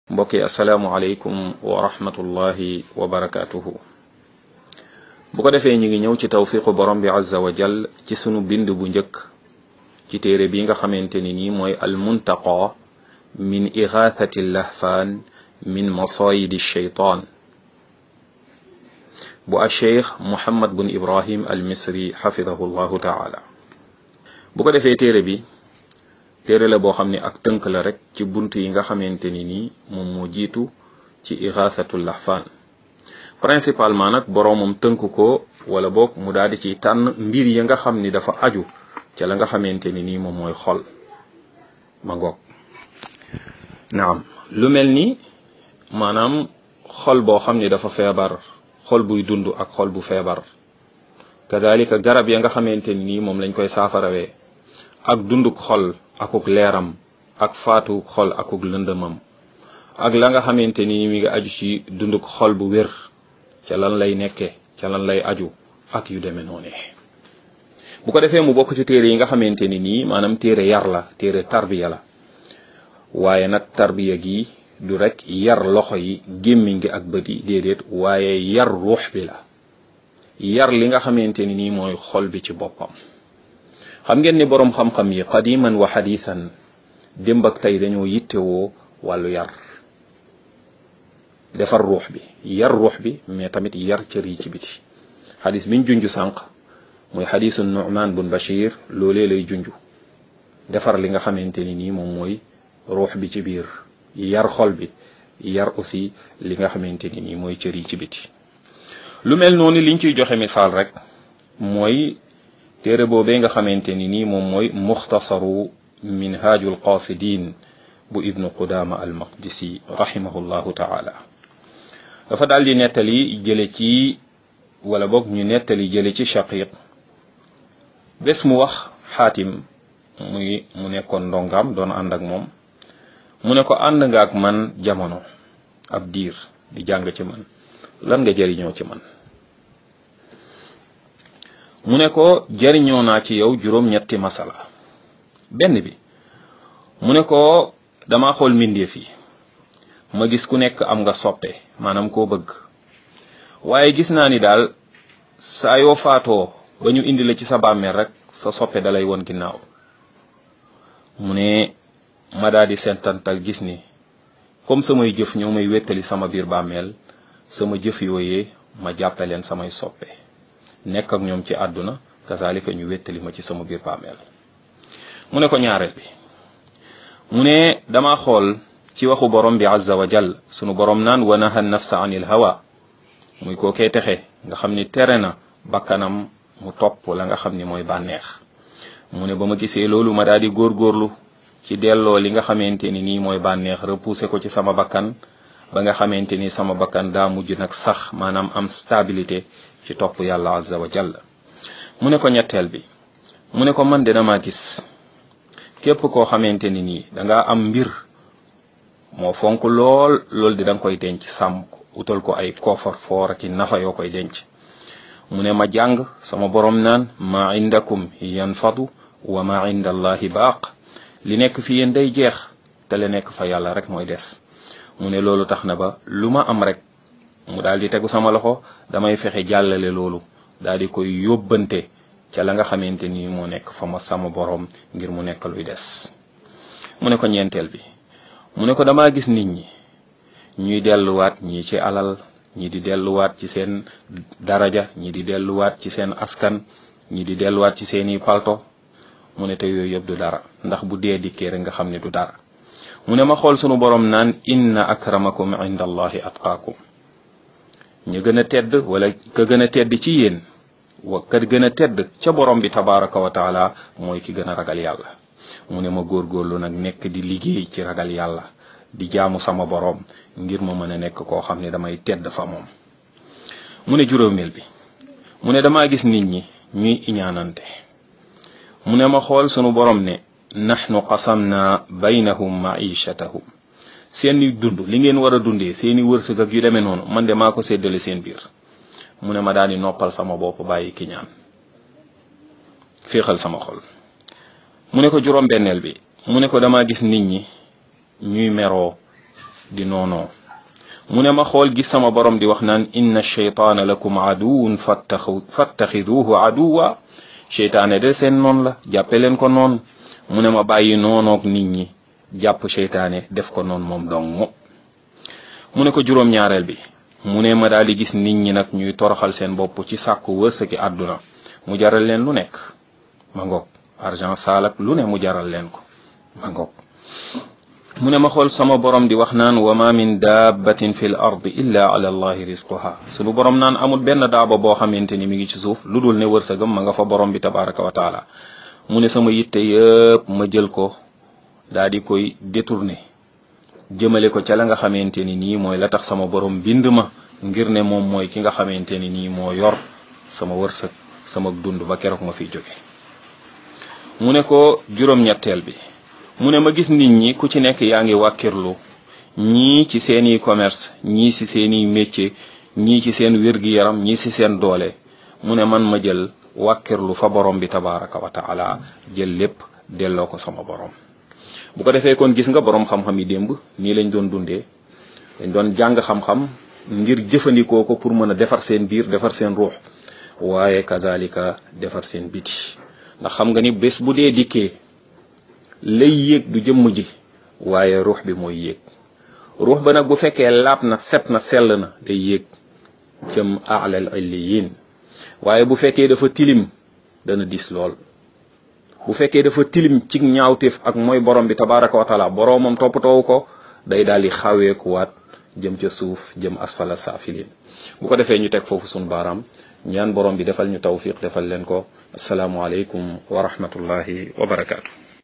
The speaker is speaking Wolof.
mbokk yi asalaamualeykum wa rahmatullahi wa barakaatuhu bu ko defee ñu ngi ñëw ci tawfiqu borom bi azza wa jal ci sunu bind bu njëkk ci téere bi nga xamante ni nii mooy almuntaqa min igathati lahfaan min masayidi shaytaan bu a cheikh muhammad bun ibrahim al misri xafidahu llahu taala bu ko defee téere bi téere la boo xam ne ak tënk la rek ci bunt yi nga xamante ni nii moom moo jiitu ci igaasatul lahfaan principalement nag boroomam tënk ko wala boog mu daal di ciy tànn mbir yi nga xam ni dafa aju ca la nga xamante ni nii moom mooy xol ma ngoog naam lu mel ni maanaam xol boo xam ni dafa feebar xol buy dund ak xol bu feebar kazalika garab ya nga xamante ni nii moom lañ koy saafarawee ak dunduk xol akuk leeram ak faatu xol akuk lëndëmam ak la nga xamante ni mi nga aju ci dunduk xol bu wér ca lan lay nekke ca lan lay aju ak yu demee noone bu ko defee mu bokk ci téere yi nga xamante ni nii maanaam téere yar la téere tarbiya la waaye nag tarbiya gi du rek yar loxo yi gémmiñ gi ak bët yi déedéet waaye yar ruux bi la yar li nga xamante ni nii mooy xol bi ci boppam xam ngeen ni boroom xam-xam yi qadiman wa xadiisan démb ak tey dañoo yittewoo wàllu yar defar ruux bi yar ruux bi mais tamit yar cër yi ci biti xadis biñ junj sànq muy xadisu nu'man bun bashir loolee lay junj defar li nga xamante ni nii moom mooy ruux bi ci biir yar xol bi yar aussi li nga xamante ni nii mooy cër yi ci biti lu mel noonu liñ ciy joxe misaal rek mooy téere boobee nga xamante ni nii moom mooy muxtasaru minhaajul qasidin bu ibnu qudama al maqdisi rahimahullahu taala dafa daal di nettali jële ci wala boog ñu nettali jële ci shaqiq bés mu wax xaatim muy mu nekkoon ndongaam doon ànd ak moom mu ne ko ànd nga ak man jamono ab diir di jàng ci man lan nga jëriñoo ci man mu ne ko jariñoo naa ci yow juróom-ñetti masala benn bi mu ne ko dama xool mbindeef yi ma gis ku nekk am nga soppe maanaam koo bëgg waaye gis naa ni daal saa yoo faatoo ba ñu indi la ci sa bàmmeel rek sa soppe dalay won ginnaaw mu ne ma daal di sentantal gis ni comme samay jëf ñoo may wéttali sama biir bàmmeel sama jëf yooyee ma jàppe leen samay soppe nekk ak ñoom ci àdduna kazalika ñu wéttali ma ci sama biir bàmmeel mu ne ko ñaareel bi mu ne dama xool ci waxu borom bi azza wa jal sunu borom naan wa naha nafsa anil hawa muy koo kee texe nga xam ni tere na bakkanam mu topp la nga xam ni mooy bànneex mu ne ba ma gisee loolu ma daal di góorgóorlu ci delloo li nga xamante ni nii mooy bànneex repousser ko ci sama bakkan ba nga xamante ni sama bakkan daa mujj nag sax maanaam am stabilité ci topp yàlla azza wa jalla mu ne ko ñetteel bi mu ne ko man de dama gis képp koo xamante ni nii danga am mbir moo fonk lool lool di danga koy denc sàmm ko utal ko ay koofar foor ak i nafa yoo koy denc mu ne ma jàng sama borom naan ma indakum yanfadu wa ma inda allahi baaq li nekk fi yéen day jeex te li nekk fa yàlla rek mooy des mu ne loolu tax na ba lu ma am rek mu daal di tegu sama loxo damay fexe jàllale loolu daal di koy yóbbante ca la nga xamante ni moo nekk fa ma sama boroom ngir mu nekk luy des mu ne ko ñeenteel bi mu ne ko damaa gis nit ñi ñuy delluwaat ñii ci alal ñi di delluwaat ci seen daraja ñi di delluwaat ci seen askan ñi di delluwaat ci seeni palto mu ne te yooyu yëpp du dara ndax bu dee dikkee rek nga xam ne du dara mu ne ma xool sunu boroom naan inna akramakum inda allahi atqaakum ñu gën a tedd wala ka gën a tedd ci yéen wa ka gën a tedd ca borom bi tabaraka wa taala mooy ki gën a ragal yàlla mu ne ma góorgóorlu nag nekk di liggéey ci ragal yàlla di jaamu sama borom ngir ma mën a nekk koo xam ne damay tedd fa moom mu ne juróomeel bi mu ne damaa gis nit ñi ñuy iñaanante mu ne ma xool sunu borom ne nahnu qasamna baynahum maichatahum seeni dund li ngeen war a dundee seeni wërsëg ak yu demee noonu man de maa ko séddale seen biir mu ne ma daal di noppal sama bopp bàyyi ki ñaan féexal sama xol mu ne ko juróom benneel bi mu ne ko dama gis nit ñi ñuy meroo di noonoo mu ne ma xool gis sama borom di wax naan inna shaytaana lakum aduwun fattaxu fattaxiduhu aduwa seytaane de seen noon la jàppe leen ko noon mu ne ma bàyyi noonoog nit ñi jàpp seytaane def ko noon moom dong mu ne ko juróom-ñaareel bi mu ne ma daal di gis nit ñi nag ñuy toroxal seen bopp ci sàkku wërsëgi àdduna mu jaral leen lu nekk ma ngoog argent saalak lu ne mu jaral leen ko ma ngoog mu ne ma xool sama borom di wax naan wa ma min dabbatin fi l ard illa ala allahi risquha sunu borom naan amul benn daaba boo xamante ni mi ngi ci suuf lu dul ne wërsëgam ma nga fa borom bi tabaraka wa taala mu ne sama yitte yëpp ma jël ko daa di koy détourné jëmale ko ca la nga xamante ni nii mooy la tax sama borom bind ma ngir ne moom mooy ki nga xamante ni nii moo yor sama wërsëg sama dund ba keroog ma fiy jóge mu ne ko juróom-ñetteel bi mu ne ma gis nit ñi ku ci nekk yaa ngi wàkkirlu ñii ci seeni commerce ñii ci seeni métier ñii ci seen wér-gi-yaram ñii ci seen doole mu ne man ma jël wàkkirlu fa borom bi tabaraka wa taala jël lépp delloo ko sama borom bu ko defee kon gis nga borom xam-xam yi démb nii lañ doon dundee dañ doon jàng xam-xam ngir jëfandikoo ko pour mën a defar seen biir defar seen ruux waaye kazalika defar seen biti ndax xam nga ni bés bu dee dikkee lay yéeg du jëmm ji waaye ruux bi mooy yéeg ruux ba nag bu fekkee laab na set na sell na day yéeg jëm aalal illiyin waaye bu fekkee dafa tilim dana dis lool bu fekkee dafa tilim ci ñaawteef ak mooy borom bi tabaraka wa taala boromam toppatoowu ko day daal di xaweekuwaat jëm ca suuf jëm asfala saafilin bu ko defee ñu teg foofu sunu baaraam ñaan borom bi defal ñu tawfiq defal leen ko asalaamualeykum wa rahmatullahi wa barakaatu.